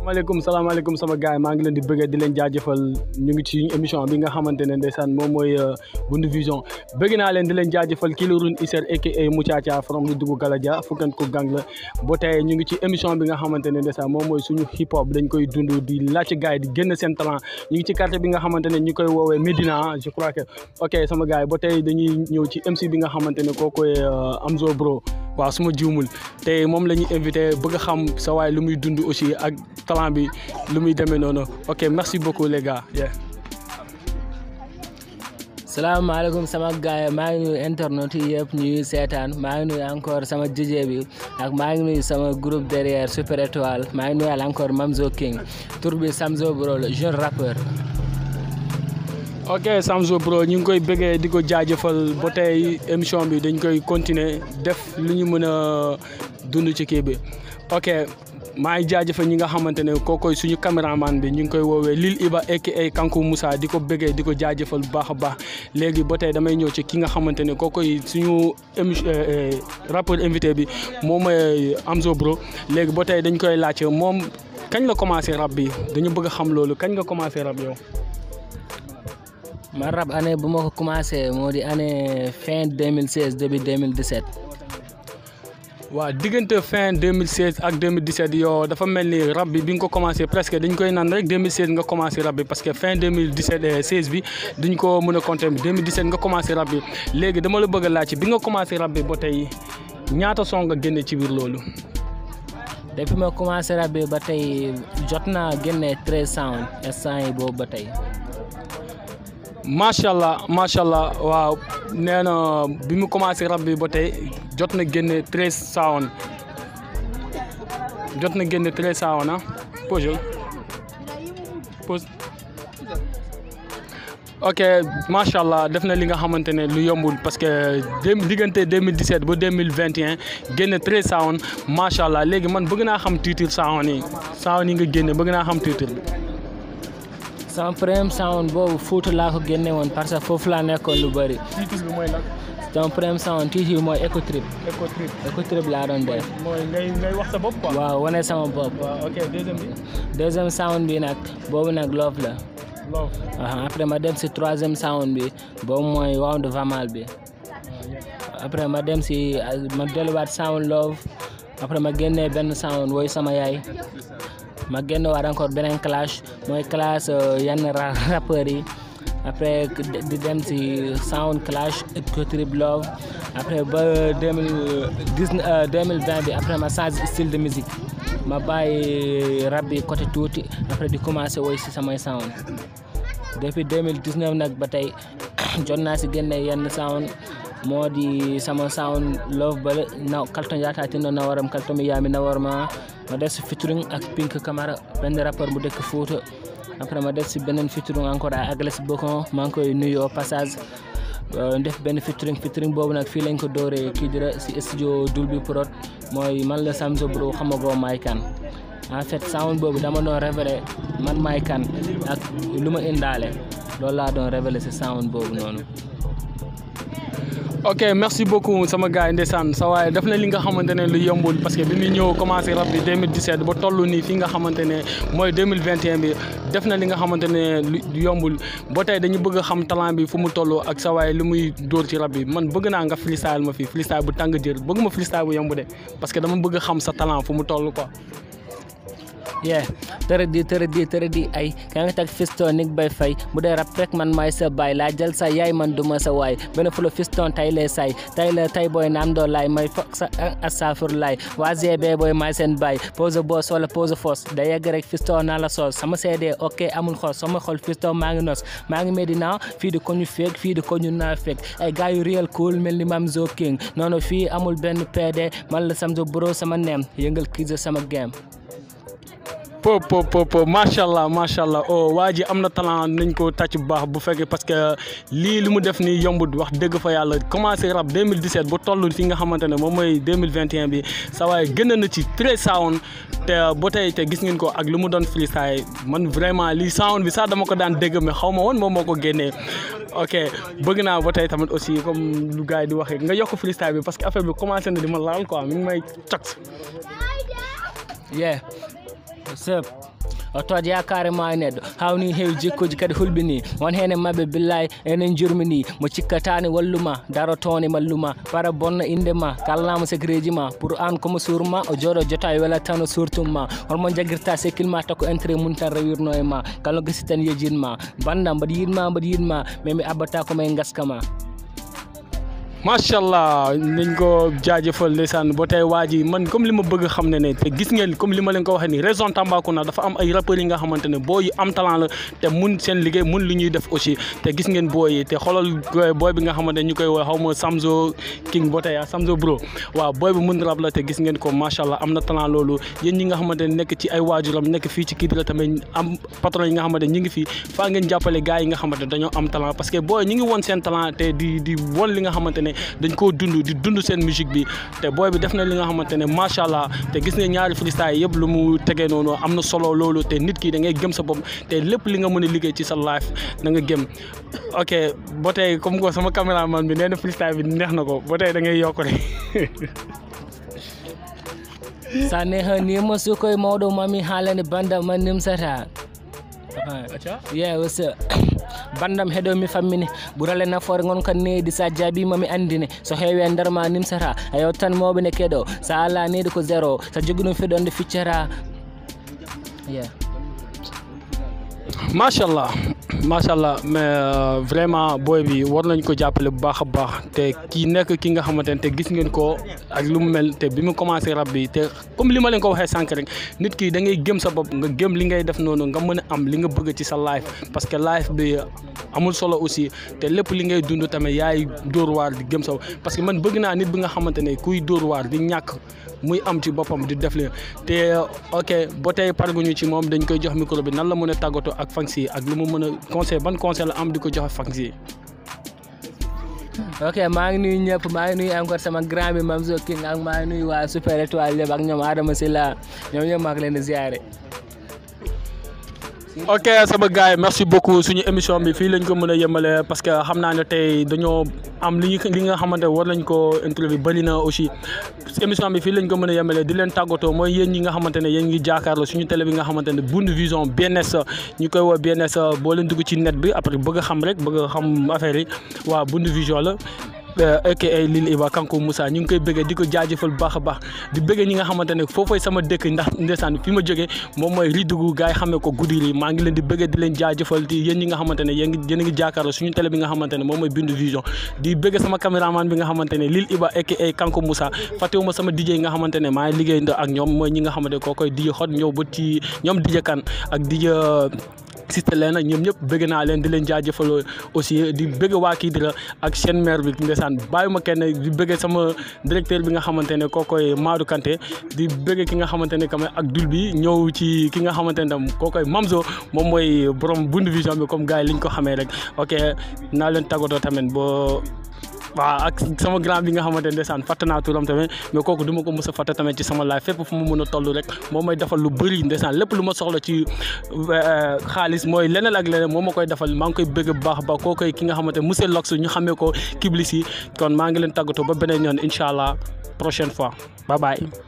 salaamaaleykum salaamaaleykum sama gars yi maa ngi leen di bëggee di leen jaajëfal ñu ngi ci émission bi nga xamante ne ndeysaan moom mooy Bundu Vision bëgg naa leen di leen jaajëfal kii la Rune Isser aka Muchacha from lu dugg Galadia fukkan ko gang la ba tey ñu ngi ci émission bi nga xamante ne ndeysaan moom mooy suñu hip hop dañ koy dund di laajte gars yi di génn seen talent ñu ngi ci quartier bi nga xamante ne ñu koy woowee Médina je crois que ok sama gars yi ba tey dañuy ñëw ci MC bi nga xamante ne koo koy Amzo Bro waaw su ma jiwmul te moom la ñuy invité bëgg a xam sa waay lu muy dund aussi ak talent bi lu muy demee noonu ok merci beaucoup les gars. salaamaaleykum sama gars yi maa ngi nuyu internet yi yëpp ñuy seetaan maa ngi nuyu encore sama DJ bi ak maa ngi nuyu sama groupe derrière Super Étoile maa ngi nuyu encore Mamzo King tur bi Samzo Bro la jeune rappeur. ok Samzo Bro ñu ngi koy bëggee di ko jaajëfal ba tey émission bi dañ koy continuer def lu ñu mën a dund ci kii bi ok maa ngi jaajëfal ñi nga xamante ne kookoy suñu caméraman bi ñu ngi koy woowee Lil Iba aka Kanku Moussa di ko bëggee di ko jaajëfal bu baax a baax léegi ba tey damay ñëw ci ki nga xamante ne kookoy suñu émission rappeur invité bi moom mooy Amzo Bro léegi ba tey dañ koy laajte moom kañ la commencé rap bi dañu bëgg a xam loolu kañ nga commencé rap yow. man rap année bu ma ko commencé moo di année fin 2016 début 2017. waaw diggante fin 2016 ak 2017 yow dafa mel ni rap bi bi nga ko commencé presque dañ koy naan rek 2016 nga commencé rap bi parce que fin 2017 16 bi duñ ko mën a compter 2017 nga commencé rap bi léegi dama la bëgg a laaj bi nga commencé rap bi ba tey ñaata son nga génne ci biir loolu. depuis ma commencé rap bi ba tey jot naa génne 13 sound instant yi boobu ba tey. macha allah macha allah waaw nee na bi mu commencé rap bi ba tey jot na génne treize sound jot na génne treize sound ah pose pose ok macha allah def na li nga xamante ne lu yombul parce que diggante 2017 ba 2021 génne treize sound macha allah léegi man bëgg naa xam titre sound yi sound yi nga génne bëgg naa xam titre bi. sama premier sound boobu Fuuta laa ko génne woon parce que foofu laa nekkoon lu bëri. titre bi mooy lan. sama premier sound titre bi mooy Eco Trip. Eco Trip. Eco Trip laa doon def. mooy ngay ngay wax sa bopp quoi. waaw wane sama bopp. waaw ok deuxième bi. deuxième sound bi nag boobu nag love la. love. après ma dem si troisième sound bi boobu mooy Wound Vamal bi. après ma dem si ma delluwaat sound love après ma génnee benn sound woy sama yaay. ma génn waat encore beneen clash mooy clash yenn rappeurs yi après di dem si sound clash Eco Trip love après ba deux mille dix deux mille vingt bi après ma change style de musique ma bàyyi rap bi côté tuuti après di commencé woy si samay sound depuis deux mille dix neuf nag ba tey jot naa si génne yenn sound moo di sama sound love bale na kalton yatatino na waram kalton mi yami na warma ma def si featuring ak Pink Camara benn rappeur bu dëkk Fouta après ma def si beneen featuring encore à Agles Bocon maa ngi koy nuyu au passage def benn featuring featuring boobu nag fii lañ ko dooree kii dira si studio Dolby Prod mooy man la Samzo Bro xamagoo maay kan en fait sound boobu dama doon révélé man maay kan ak lu ma indaale loolu laa doon révélé si sound boobu noonu ok merci beaucoup sama gars yi ndeysaan sa waaye def na li nga xamante ne lu yombul parce que bi muy ñëw commencé rap bi 2017 ba toll nii fi nga xamante ne mooy 2021 bi def na li nga xamante ne lu yombul ba tey dañu bëgg a xam talent bi fu mu toll ak sa waaye lu muy dóor ci rap bi man bëgg naa nga freestyle ma fi freestyle bu tàng jër bëgg ma freestyle bu yomb de parce que dama bëgg a xam sa talent fu mu toll quoi. yeah tërëdi tërëdi tërëdi ay ka nga tag fiston nig bay fay bu dee rap rek man maay sa baay laa jël sa yaay man duma sa waay benn fulo fiston tay lee say tay la tay booy naam doo laay may fok sa asafur laay waa gb booy maay seen baay pose boss wala pose fos da yegg rek fiston naa la soos sama seede ok amul xoos sama xol fiston maa ngi nos maa ngi Medina fii di ko ñu feeg fii di ko ñu naa feeg ay gars yu real cool mel ni Mamzo King noonu fii amul benn PD man la Samzo Bro sama neem yëngal kii sama game po po po po macha allah macha allah oh waa ji am na talent nañ ko tàcc bu baax bu fekkee parce que lii li mu def nii yombut wax dëgg fa yàlla commencé rap 2017 ba toll fi nga xamante ne moom mooy 2021 bi sa waaye gën na ci très sound te ba tey te gis ngeen ko ak lu mu doon freestyle man vraiment lii sound bi sax dama ko daan dégg mais xaw ma woon moom moo ko génnee ok bëgg naa ba tey tamit aussi comme lu gars yi di waxee nga yokk freestyle bi parce que affaire bi commencé na di ma laal quoi mi ngi may cot yeah what's up o toot yakare ma e neɗɗo hawni heewi jikkuji kadi hulɓini won hen e mabɓe billayi enen jurmini mo cikkatani walluma darotone malluma para bonna indema kallama secret ji ma pour an komo surma o jooɗo jota e welat tan o surtumma holmo jaguirta sekkilma takko intérêt mum tan rewirno e ma kala gasi tan yejinma bandam mbaɗa yidma mbaɗa yidma mais mi abbata komaye gaskama macha allah nañ ko jaajëfal ndeysaan ba tey waa ji man comme li ma bëgg xam ne ne te gis ngeen comme li ma leen ko waxee nii région Tambacounda dafa am ay rappeurs yi nga xamante ne booy yu am talent la te mun seen liggéey mun li ñuy def aussi te gis ngeen booy yi te xoolal booy bi nga xamante ne ñu koy woo xaw ma Samzo King ba tey ah Samzo bro waaw booy bi mun rap la te gis ngeen ko macha allah am na talent loolu yéen ñi nga xamante ne nekk ci ay waajuram nekk fii ci Kidira tamit am patron yi nga xamante ne ñu ngi fii faa ngeen jàppale gars yi nga xamante ne dañoo am talent parce que booy ñu ngi woon seen talent te di di won li nga xamante ne dañ koo dund di dund seen musique bi te booy bi def na li nga xamante ne macha allah te gis nga ñaari freestyle yëpp lu mu tegee noonu am na solo loolu te nit ki da ngay gëm sa bopp te lépp li nga mën a liggéey ci sa life na nga gëm ok ba tey comme ko sama caméraman bi nee na freestyle bi neex na ko ba tey da ngay yokk rek sa nehanima sukoye mawɗo mami haalande bandam man nimsata yeah what's up bandam heɗo mi fammine ɓurale nafoore gon kan needi sa jaabima mi andine so heewi e nder ma nimsata a yew tan mawɓe ne keɗo sa ala needi ko zéro so jogui ɗum fiɗonde ficcata yeah macha allah macha allah mais vraiment booy bi war nañ ko jàppale bu baax a baax te kii nekk ki nga xamante ne te gis ngeen ko ak lu mu mel te bi mu commencé rab bi te comme li ma leen ko waxee sànq rek nit ki da ngay gëm sa bopp nga gëm li ngay def noonu nga mën a am li nga bëgg ci sa life parce que life bi amul solo aussi te lépp li ngay dund tamit yaay dóor waar di gëm sa parce que man bëgg naa nit bi nga xamante ne kuy dóor waar di ñàkk muy am ci boppam di def leen te ok ba tey parguñu ci moom dañ koy jox micro bi nan la mën a tàggatoo ak fans yi ak lu mu mën a conseil ban conseil la am di ko joxe fans yi. ok maa ngi nuyu ñëpp maa ngi nuyu encore sama grand bi Mamzo King ak maa ngi nuyu waa Super Étoile yëpp ak ñoom Adama Sylla ñoom ñëpp maa ngi leen di ziare. ok sama gars yi merci beaucoup suñu émission bi fii lañ ko mën a yemale parce que xam naa ne tey dañoo am li ñu li nga xamante war nañ ko interview bëri na aussi émission bi fii lañ ko mën a yemale di leen tàggatoo mooy yéen ñi nga xamante ne yéen ngi jaakaarloo suñu télé bi nga xamante ne Bound Vision BNS ñu koy woo BNS boo leen dugg ci net bi après bëgg a xam rek bëgg a xam affaire yi waa Bound Vision la aka Lil Iba Kankou Moussa ñu ngi koy bëggee di ko jaajëfal bu baax a baax di bëggee ñi nga xamante ne foofooy sama dëkk ndax ndeysaan fi ma jógee moom mooy Ridugu gars yi xamee ko Goudiri maa ngi leen di bëggee di leen jaajëfal di yéen ñi nga xamante ne yéen ngi yéen a ngi jàkkaarloo suñu télé bi nga xamante ne moom mooy Bound Vision di bëggee sama caméraman bi nga xamante ne Lil Iba aka Kankou Moussa fàttewuma sama DJ yi nga xamante ne maa ngi liggéey ak ñoom mooy ñi nga xamante ne koo koy DJ xot ñëw ba ci ñoom DJ kan ak DJ siste leen ak ñoom ñëpp bëgg naa leen di leen jaajëfal aussi di bëgg waa Kidira ak seen maire bi ndeysaan bàyyi ma kenn di bëgg sama directeur bi nga xamante ne kookoy Madou Kanté di bëgg ki nga xamante ne quand même ak dul bi ñëw ci ki nga xamante ne tam kookoy Mamzo moom mooy borom Bound Vision bi comme gars yi liñ ko xamee rek ok naa leen tàggatoo tamit boo waaw ak sama grand bi nga xamante ne ndeysaan fàtte naa turam tamit mais kooku du ma ko mës a fàtte tamit ci sama life fépp fu mu mën a toll rek moom may defal lu bëri ndeysaan lépp lu ma soxla ci xaalis mooy leneen ak leneen moom ma koy defal maa ngi koy bëgg bu baax ba koo koy ki nga xamante ne monsieur Lox ñu xamee ko Kiblis yi kon maa ngi leen tàggatoo ba beneen yoon incha allah prochaine fois bye bye.